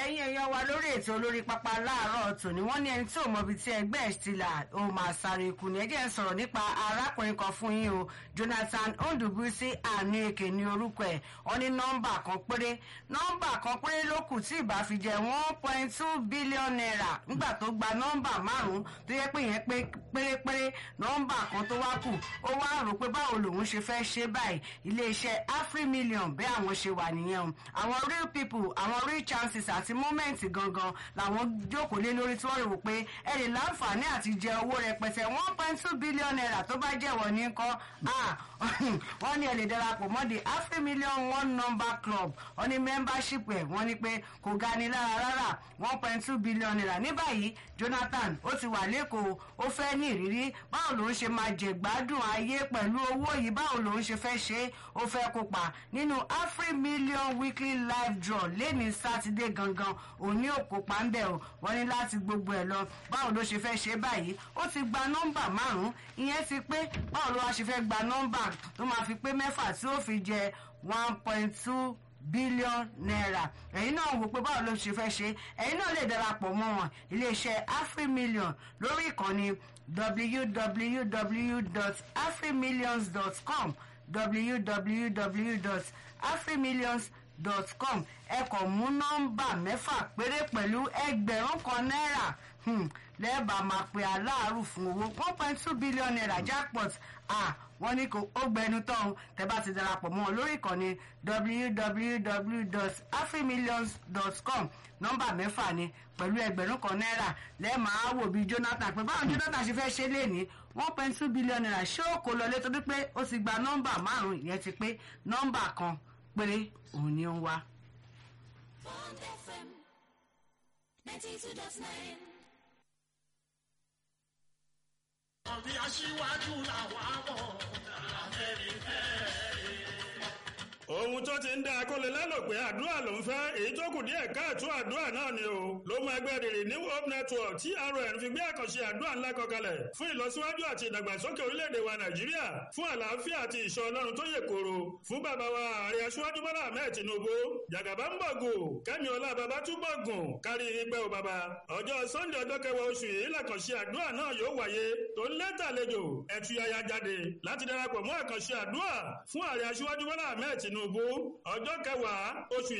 ẹ̀yin èèyàn wa lórí ètò olórí pápá láàárọ̀ tòní wọ́n ní ẹni tí ò mọbi tí ẹgbẹ́ ẹ̀ ti là ó máa sáré kù ní ẹjẹ́ ń sọ̀rọ̀ nípa arákùnrin kan fún yín o Jonathan Ondubuisi Anueke ní orúkọ ẹ̀ wọ́n ní nọ́mbà kan péré nọ́mbà kan péré ló kù tí ìbá fi jẹ́ one point two billion naira nígbà tó gba nọ́mbà márùn-ún tó yẹ pé yẹn pé pérépéré nọ́mbà kan tó wá kù ó wá rò pé báwo lòun ṣe fẹ́ ṣe báyìí iléeṣẹ́ Afrimillion bẹ́ẹ̀ àwọn ṣe wà nìyẹn o àwọn real people àwọn real chances àti moment gangan làwọn jókòó lé lórí tí wọ́n rò pé ẹ lè láǹfààní àti jẹ owó rẹpẹtẹ one point two billion naira tó bá jẹ́wọ́ ní kọ́ wọ́n ní ẹ lè darapọ̀ mọ́ the Afrimillion one number club wọ́n ní membership ẹ̀ wọ́n ní pé kò ga ni lára rárá one point two billion naira ní báyìí Jonathan ó ti wà lẹ́kọ̀ọ́ ó fẹ́ ní ìrírí báwo lòun ṣe máa jẹ̀gbádùn ayé pẹ̀lú owó yìí báwo lòun ṣe fẹ́ ṣe ó fẹ́ kópa nínú Afrimillion weekly live draw lẹ́ni sátidé gangan òní òkópa ń bẹ̀ o wọ́n ní láti gbogbo ẹ̀ lọ báwo ló ṣe fẹ́ ṣe báyìí ó ti gba nọ́mbà márùn-ún ìyẹn ti pé báwo ló wá ṣe fẹ́ gba nọ́mbà tó máa fi pé mẹ́fà tí ó fi jẹ one point two billion naira ẹ̀yin náà wò pé báwo ló ṣe fẹ́ ṣe ẹ̀yin náà lè darapọ̀ mọ́ wọn iléeṣẹ́ Afrimillion lórí ìkànnì www.afrimillions.com www.afrimillions.com ẹ kàn mú nọ́mbà mẹ́fà péré pẹ̀lú ẹgbẹ̀rún kan náírà lẹ́ẹ̀bà máa pe aláàrù fún owó one point two billion naira jackpot ah wọ́n ní kò ó gbẹnu tán tẹ́ bá ti darapọ̀ mọ́ lórí ìkànnì www.afrimillions.com nọ́mbà mẹ́fà ni pẹ̀lú ẹgbẹ̀rún kan náírà lẹ́ẹ̀ máa wò bí Jonathan pé báwọn Jonathan ṣe fẹ́ ṣe léèní one point two billion naira ṣé ó kò lọlé torí pé ó ti gba nọ́mbà márùn-ún ìyẹn ti pé nọ́mbà kan péré òun ni ó ń wá. Bond FM 92.9. àbí aṣíwájú làwọn àbọ̀ ohun tó ti ń dá akólé lẹ́nu pé àdúrà ló ń fẹ́ èyí tó kù díẹ̀ káàtó àdúrà náà ni o ló mú ẹgbẹ́ rere new hope network TRN fi gbé àkànṣe àdúrà ńlá kan kalẹ̀ fún ìlọsíwájú àti ìdàgbàsókè orílẹ̀-èdè wa nàìjíríà fún àlàáfíà àti ìṣọ́ ọlọ́run tó yè kooro fún bàbá wa ààrẹ aṣíwájú bọ́lá ahmed tinubu jàgàbá ń bọ̀gù kẹ́mi ọlá bàbá túbọ̀ gùn kárí igbẹ́ o bàbá ọjọ́ sunday ọjọ́ kẹwàá oṣù yìí làkànṣe àdúrà náà yóò wáyé tó ń lẹ́tàlejò ẹ̀túyàyà jáde láti darapọ̀ mọ́ àkànṣe àdúrà fún ààrẹ aṣíwájú bọ́lá ahmed tinubu ọjọ́ kẹwàá oṣù